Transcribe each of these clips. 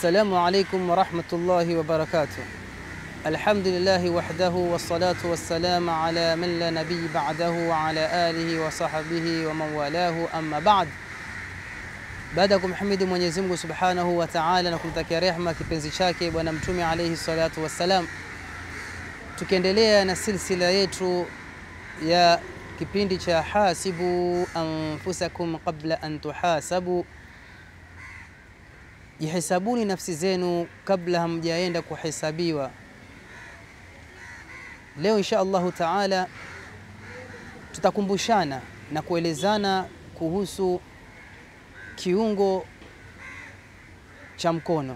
Assalamu alaikum warahmatullahi wabarakatuh. Alhamdulillahi wahdahu wassalatu wassalamu ala man la nabiy ba'dahu wa ala alihi wa sahbihi wa man walahu amma ba'd. Baada ya kumhimidi Mwenyezi Mungu Subhanahu wa Ta'ala na kumtakia rehma kipenzi chake Bwana Mtume alayhi salatu wassalam, tukiendelea na silsila yetu ya kipindi cha hasibu anfusakum qabla an tuhasabu, jihisabuni nafsi zenu kabla hamjaenda kuhesabiwa. Leo insha Allahu taala tutakumbushana na kuelezana kuhusu kiungo cha mkono.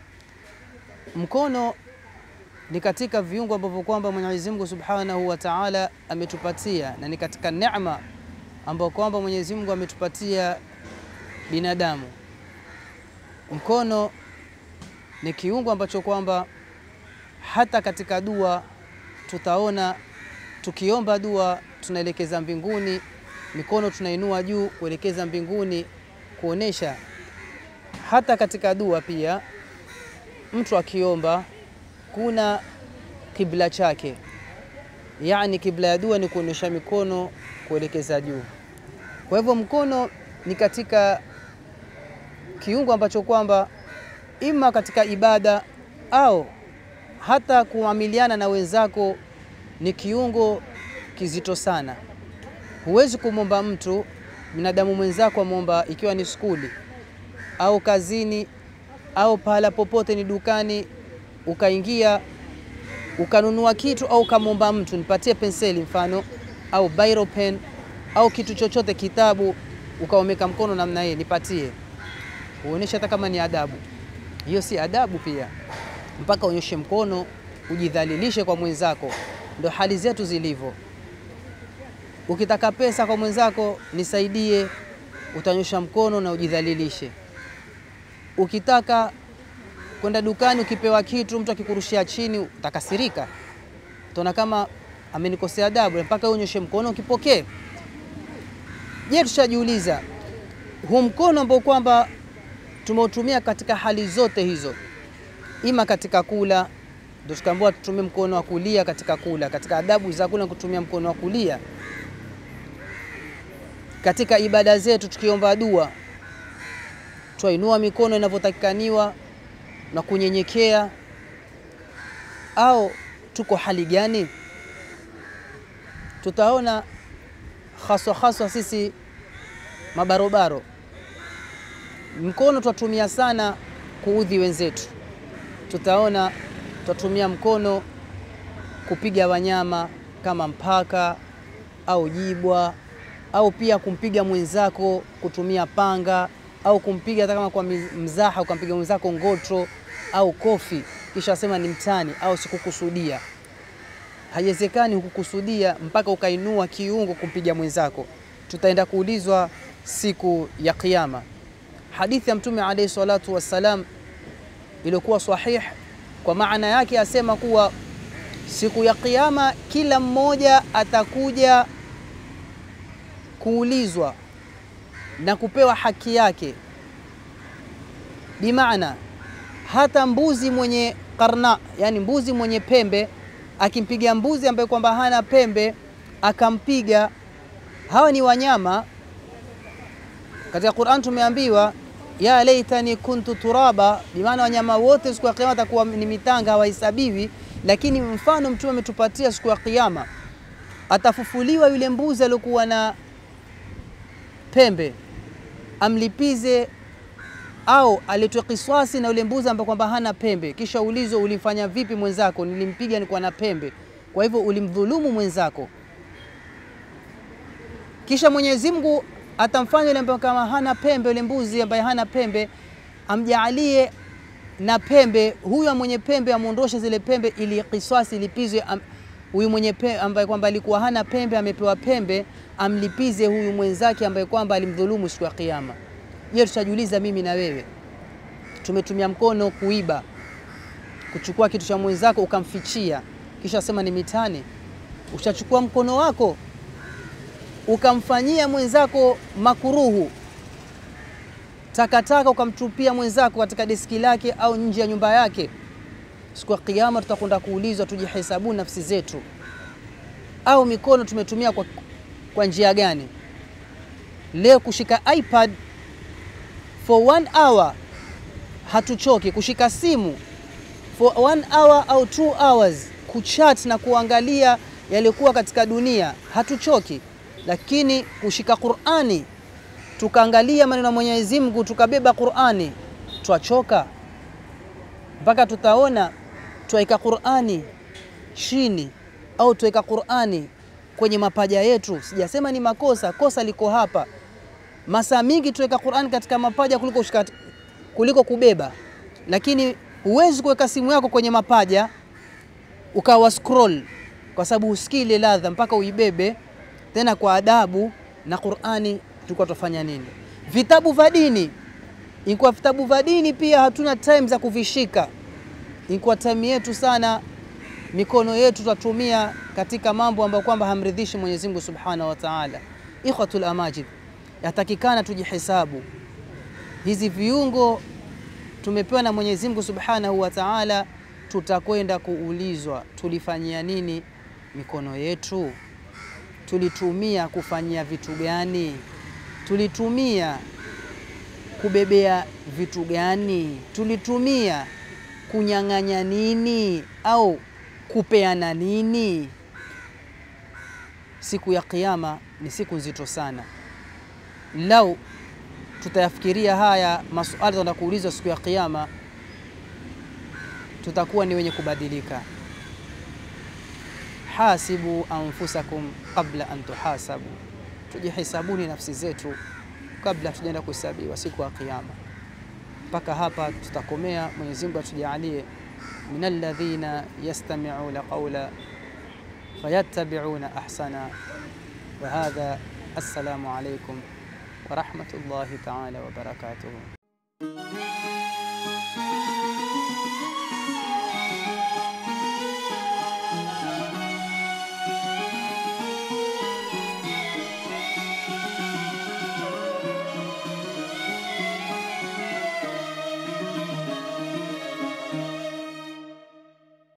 Mkono ni katika viungo ambavyo kwamba Mwenyezi Mungu Subhanahu wa Ta'ala ametupatia na ni katika neema ambayo kwamba Mwenyezi Mungu ametupatia binadamu. Mkono ni kiungo ambacho kwamba hata katika dua tutaona tukiomba dua tunaelekeza mbinguni, mikono tunainua juu kuelekeza mbinguni, kuonesha hata katika dua pia mtu akiomba kuna kibla chake, yani kibla ya dua ni kuonyesha mikono kuelekeza juu. Kwa hivyo mkono ni katika kiungo ambacho kwamba ima katika ibada au hata kuamiliana na wenzako ni kiungo kizito sana. Huwezi kumwomba mtu binadamu mwenzako amwomba, ikiwa ni skuli au kazini au pahala popote, ni dukani, ukaingia ukanunua kitu au ukamwomba mtu nipatie penseli mfano au biro pen au kitu chochote, kitabu, ukaomeka mkono namna hii, nipatie, uonesha hata kama ni adabu. Hiyo si adabu pia, mpaka unyoshe mkono ujidhalilishe kwa mwenzako. Ndo hali zetu zilivyo. Ukitaka pesa kwa mwenzako, nisaidie, utanyosha mkono na ujidhalilishe. Ukitaka kwenda dukani, ukipewa kitu, mtu akikurushia chini, utakasirika, utaona kama amenikosea adabu, mpaka unyoshe mkono ukipokee. Je, tushajiuliza huu mkono ambao kwamba tumeutumia katika hali zote hizo, ima katika kula ndio tukaambiwa tutumie mkono wa kulia katika kula, katika adabu za kula kutumia mkono wa kulia. Katika ibada zetu tukiomba dua, twainua mikono inavyotakikaniwa na kunyenyekea, au tuko hali gani? Tutaona haswa haswa sisi mabarobaro, mkono twatumia sana kuudhi wenzetu. Tutaona tutatumia mkono kupiga wanyama kama mpaka au jibwa, au pia kumpiga mwenzako kutumia panga, au kumpiga hata kama kwa mzaha, ukampiga mwenzako ngotro au kofi, kisha sema ni mtani au sikukusudia. Haiwezekani hukukusudia mpaka ukainua kiungo kumpiga mwenzako. Tutaenda kuulizwa siku ya Kiyama. Hadithi ya Mtume alayhi salatu wassalam iliyokuwa sahih kwa maana yake asema kuwa siku ya Kiyama kila mmoja atakuja kuulizwa na kupewa haki yake. Bimaana hata mbuzi mwenye karna, yani mbuzi mwenye pembe akimpiga mbuzi ambaye kwamba hana pembe akampiga, hawa ni wanyama. Katika Qur'an tumeambiwa ya laitani kuntu turaba, bimaana wanyama wote siku ya kiyama atakuwa ni mitanga, hawahesabiwi. Lakini mfano Mtume ametupatia siku ya kiyama atafufuliwa yule mbuzi aliyokuwa na pembe, amlipize au aletwe kiswasi na yule mbuzi ambaye kwamba hana pembe, kisha ulizwe ulifanya vipi mwenzako? Nilimpiga nilikuwa na pembe, kwa hivyo ulimdhulumu mwenzako. Kisha Mwenyezi Mungu atamfanya yule ambaye kama hana pembe, yule mbuzi ambaye hana pembe amjaalie na pembe, huyo mwenye pembe amuondoshe zile pembe, ili kiswasi ilipizwe huyu mwenye pembe ambaye kwamba alikuwa hana pembe, amepewa pembe, amlipize huyu mwenzake ambaye kwamba alimdhulumu siku ya Kiyama. Je, tutajiuliza mimi na wewe, tumetumia mkono kuiba, kuchukua kitu cha mwenzako ukamfichia, kisha sema ni mitani. Ushachukua mkono wako ukamfanyia mwenzako makuruhu, takataka ukamtupia mwenzako katika deski lake au nje ya nyumba yake, siku ya Kiyama tutakwenda kuulizwa, tujihesabu nafsi zetu, au mikono tumetumia kwa, kwa njia gani? Leo kushika iPad for one hour hatuchoki, kushika simu for one hour au two hours kuchat na kuangalia yaliyokuwa katika dunia hatuchoki, lakini kushika Qur'ani tukaangalia maneno ya Mwenyezi Mungu tukabeba Qur'ani twachoka, mpaka tutaona twaika Qur'ani chini au twaweka Qur'ani kwenye mapaja yetu. Sijasema ni makosa, kosa liko hapa. Masaa mingi tuweka Qur'ani katika mapaja kuliko, kushika, kuliko kubeba, lakini huwezi kuweka simu yako kwenye mapaja ukawa scroll, kwa sababu husikii ile ladha mpaka uibebe tena kwa adabu. Na Qur'ani tulikuwa tufanya nini? Vitabu vya dini, ilikuwa vitabu vya dini pia hatuna time za kuvishika, ilikuwa time yetu sana mikono yetu tutatumia katika mambo ambayo kwamba hamridhishi Mwenyezi Mungu Subhanahu wa Ta'ala. Ikhwatul amajid, yatakikana tujihesabu hizi viungo tumepewa na Mwenyezi Mungu Subhanahu wa Ta'ala, tutakwenda kuulizwa tulifanyia nini mikono yetu, tulitumia kufanyia vitu gani, tulitumia kubebea vitu gani, tulitumia kunyang'anya nini au kupeana nini? Siku ya Kiyama ni siku nzito sana. Lau tutayafikiria haya masuala tunaenda kuulizwa siku ya Kiyama, tutakuwa ni wenye kubadilika. Hasibu anfusakum qabla an tuhasabu, tujihisabuni nafsi zetu kabla tujaenda kuhesabiwa siku ya Kiyama. Mpaka hapa tutakomea. Mwenyezi Mungu atujalie min alladhina yastami'una qawla fayattabi'una ahsana. Wa hadha, assalamu alaykum wa rahmatullahi ta'ala wa barakatuh.